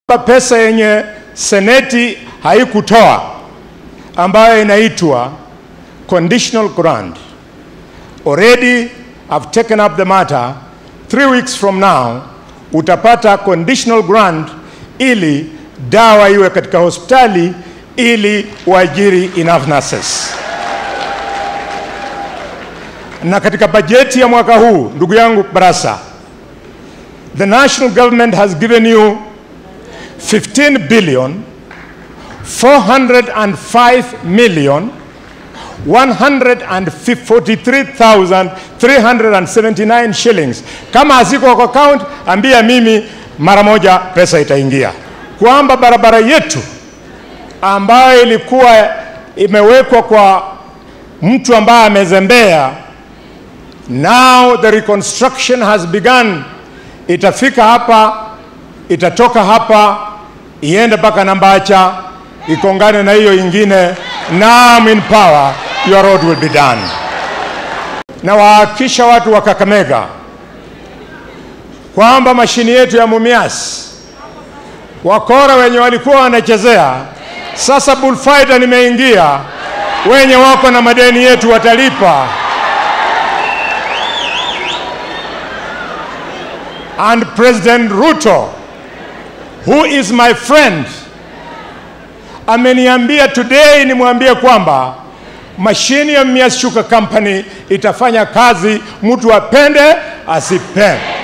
pesa yenye seneti haikutoa ambayo inaitwa conditional grant. Already I've taken up the matter. Three weeks from now utapata conditional grant ili dawa iwe katika hospitali ili uajiri enough nurses. Na katika bajeti ya mwaka huu, ndugu yangu Barasa, the national government has given you 15 billion 405 million 143,379 shillings. Kama haziko kwa account, ambia mimi mara moja pesa itaingia, kwamba barabara yetu ambayo ilikuwa imewekwa kwa mtu ambaye amezembea, now the reconstruction has begun. Itafika hapa, itatoka hapa, iende mpaka Nambacha, ikongane na hiyo ingine. Now I'm in power, your road will be done. Na wahakikisha watu wa Kakamega kwamba mashini yetu ya Mumias, wakora wenye walikuwa wanachezea, sasa bullfighter nimeingia, wenye wako na madeni yetu watalipa. And President Ruto, who is my friend, ameniambia today nimwambie kwamba mashini ya Mumias Sugar Company itafanya kazi, mtu apende asipende.